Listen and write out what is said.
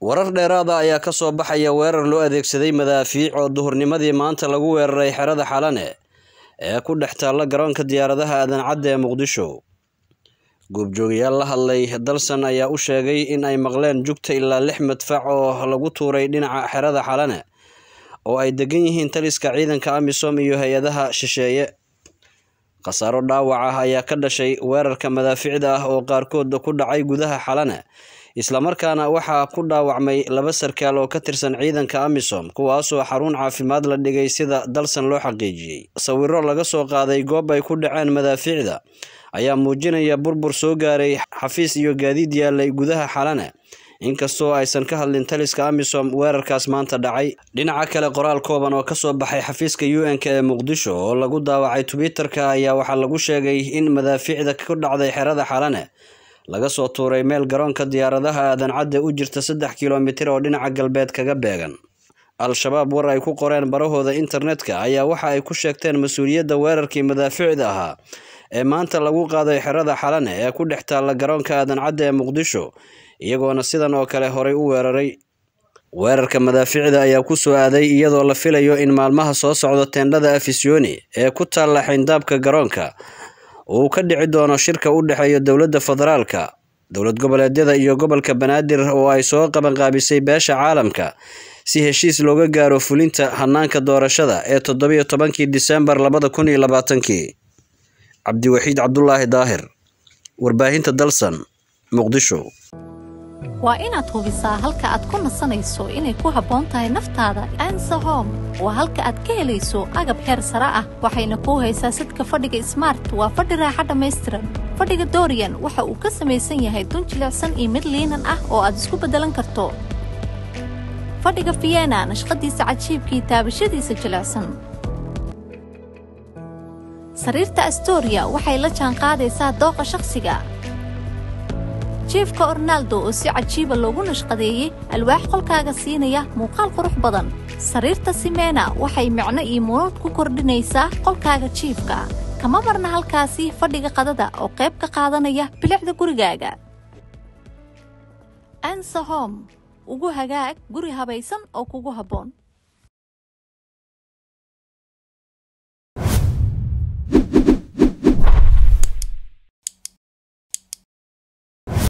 warar dheeraada ayaa ka soo baxaya weerar loo adeegsaday madaafiic oo duhurnimadii maanta lagu weeraray xerada xalane ee ku dhex taalla garoonka diyaaradaha aadan cadde ee muqdisho goobjoogayaal la hadlay dalsan ayaa u sheegay in ay maqleen jugta ilaa lix madfac oo lagu tuuray dhinaca xerada xalane oo ay degan yihiin taliska ciidanka amisom iyo hay-adaha shisheeye khasaaro dhaawac ah ayaa ka dhashay weerarka madaaficda ah oo qaarkood ku dhacay gudaha xalane islamarkaana waxaa ku dhaawacmay laba sarkaal oo ka tirsan ciidanka amisom kuwaasoo xarun caafimaad la dhigay sida dalsan loo xaqiijiyey sawiro laga soo qaaday goob ay ku dhaceen madaafiicda ayaa muujinaya burbur soo gaaray xafiis iyo gaadiid yaalay gudaha xalane inkastoo aysan ka hadlin taliska amisom weerarkaas maanta dhacay dhinaca kale qoraal kooban oo kasoo baxay xafiiska u n-k ee muqdisho oo lagu daawacay twitter-ka ayaa waxaa lagu sheegay in madaafiicda ku dhacday xerada xalane laga soo tuuray meel garoonka diyaaradaha aadan cadde u jirta saddex kilomitir oo dhinaca galbeed kaga beegan al-shabaab war ay ku qoreen barahooda internetka ayaa waxa ay ku sheegteen mas-uuliyadda weerarkii madaaficda ahaa ee maanta lagu qaaday xerada xalane ee ku dhex taalla garoonka aadan cadde ee muqdisho iyagoona sidan oo kale horay u weeraray weerarka madaaficda ayaa ku soo aaday iyadoo la filayo in maalmaha soo socdo teendhada afisyooni ee ku taalla xayndaabka garoonka uu ka dhici doono shirka u dhexeeya dowladda federaalka dowlad goboleedyada iyo gobolka banaadir oo ay soo qabanqaabisay beesha caalamka si heshiis looga gaaro fulinta hanaanka doorashada ee toddobiyo tobankii disembar labada kun iyo labaatankii cabdiwaxiid cabdulaahi daahir warbaahinta dalsan muqdisho waa inaad hubisaa halka aad ku nasanayso inay ku habboon tahay naftaada ansa hom waa halka aad ka helayso agab heer sare ah waxayna kuu haysaa sidka fadhiga smart waa fadhi raaxa dhammaystiran fadhiga doriyan waxa uu ka samaysan yahay dun jilicsan iyo mid liinan ah oo aad isku beddelan karto fadhiga fiyena nashqadiisa cajiibkii taabashadiisa jilicsan sariirta astoria waxay la jaanqaadaysaa dooqa shakhsiga jiefka ornaaldo oo si cajiiba loogu nashqadeeyey alwaax qolkaaga siinaya muuqaal qurux badan sariirta simena waxay micno iyo munuud ku kordhinaysaa qolkaaga jiifka kama marna halkaasi fadhiga qadada oo qayb ka qaadanaya bilicda gurigaaga ansahom ugu hagaag guri habaysan oo kugu habboon